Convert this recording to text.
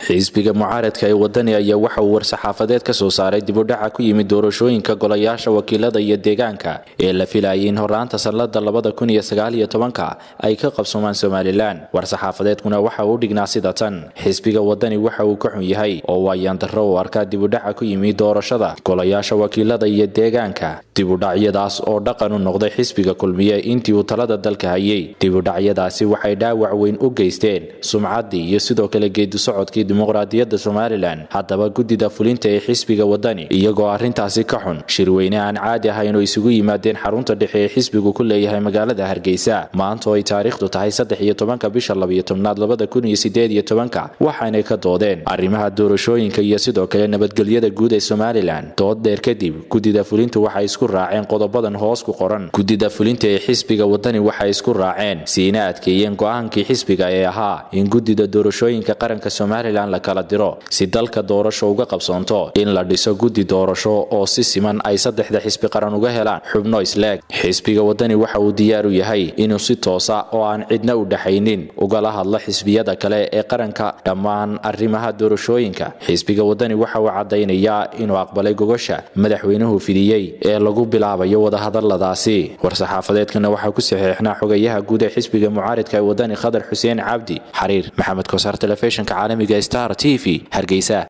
xisbiga mucaaradka ee wadani ayaa waxa uu war-saxaafadeed ka soo saaray dibudhaca ku yimid doorashooyinka golayaasha wakiilada iyo deegaanka ee la filayay in horraanta sannada labada kun iyo sagaaliyo tobanka ay ka qabsoomaan somalilan war-saxaafadeedkuna waxa uu dhignaa sida tan xisbiga wadani waxa uu ka xun yahay oo waayaandarro uu arkaa dibudhaca ku yimid doorashada golayaasha wakiilada iyo deegaanka dibudhacyadaas oo dhaqan u noqday xisbiga kulmiye intii uu talada dalka hayay dibudhacyadaasi waxay dhaawac weyn u geysteen sumcaddii iyo sidoo kale geedi socodkii dimuqraadiyadda somalilan haddaba guddida fulinta ee xisbiga wadani iyagoo arrintaasi ka xun shirweyne aan caadi ahayn oo isugu yimaadeen xarunta dhexe ee xisbigu ku leeyahay magaalada hargeysa maanta oo ay taariikhdu tahay saddex iyo tobanka bisha labiyo tobnaad labada kun iyo sideed iyo tobanka waxaanay ka doodeen arrimaha doorashooyinka iyo sidoo kale nabadgelyada guud ee somalilan dood dheer kadib guddida fulintu waxay isku raaceen qodobadan hoos ku qoran guddida fulinta ee xisbiga wadani waxay isku raaceen siina adkeeyeen go-aankii xisbiga ee ahaa in guddida doorashooyinka qaranka somalilan la kala diro si dalka doorasho uga qabsoonto in la dhiso guddi doorasho oo si siman ay saddexda xisbi qaran uga helaan xubno isleeg xisbiga wadani waxa uu diyaar u yahay inuu si toosa oo aan cidna u dhaxaynin ugala hadlo xisbiyada kale ee qaranka dhammaan arrimaha doorashooyinka xisbiga wadani waxa uu caddaynayaa inuu aqbalay gogosha madaxweynuhu fidiyey ee lagu bilaabayo wadahadaladaasi war-saxaafadeedkana waxaa ku saxiixnaa xogayaha guud ee xisbiga mucaaridka ee wadani khadar xuseen cabdi xariir maxamed kosaar telefishinka caalamiga star t v hargeysa